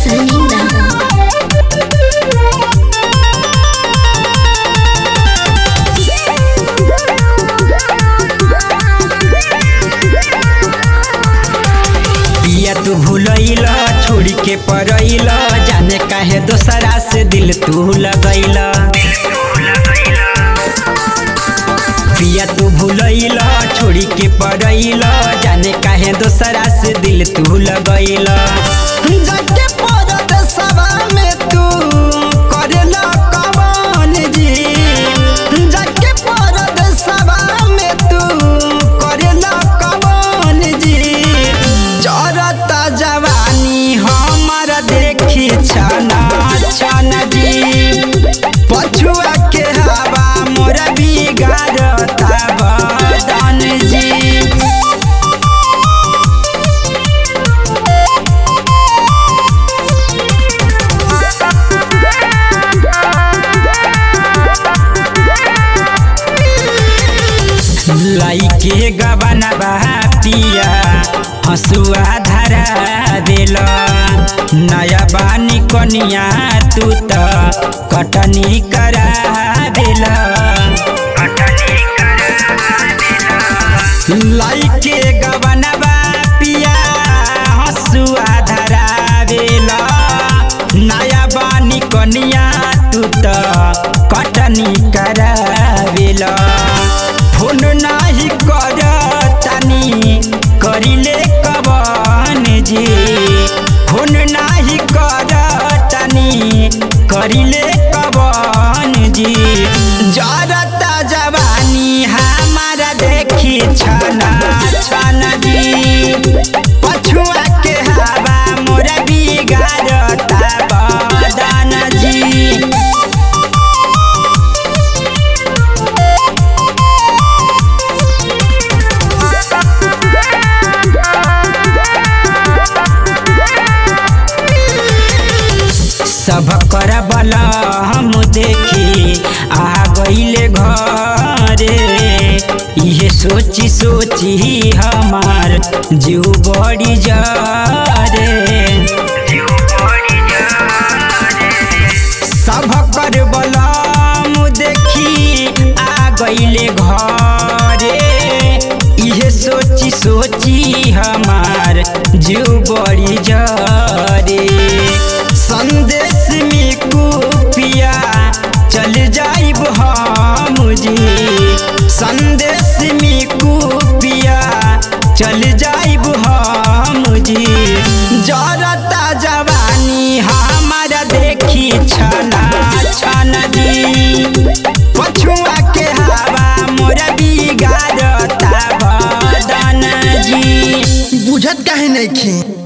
Sonida. पिया तू भूलैल छोड़ के परैल जाने काहे दोसरा से दिल तू लगैल पिया तू भूलैल छोड़ के परैल जाने काहे दोसरा से दिल तू लगैल जाके परत सभा में तू करेला कवन जी जाके परत सभा में तू करेला कवन जी जरता जवानी हमर देखी छना छन जी पछुआ के हवा मोर बिगाड़ता बदन जी लाई के गबनबा पिया हसुआ धरा दिल नया बानी कनिया तू त कटनी करा दिल लाई के गबनबा पिया हसुआ धरा दिल नया बानी कनिया तू त कटनी करा दिल फोन नाही कर तानी करिले कवन जी फोन नाही कर तानी करिले कवन जी जरता जवानी हमारा देखी छना छन जी पछुआ के हवा मोर बिगाड़ता बदन जी सब कर बला हम देखी आ गईले घरे इहे सोची सोची हमार जीव बड़ी जरे सब कर बलम देखी आ गईले घरे इहे सोची सोची हमार जीव बड़ी जरे संदेश में कुपिया चल जाइब हम जी संदेश में कुपिया चल जाइब हम जी जरता जवानी हमारा देखी छना छन जी पछुआ के हवा मोर बिगाड़ता बदन जी बुझत काहे नहीं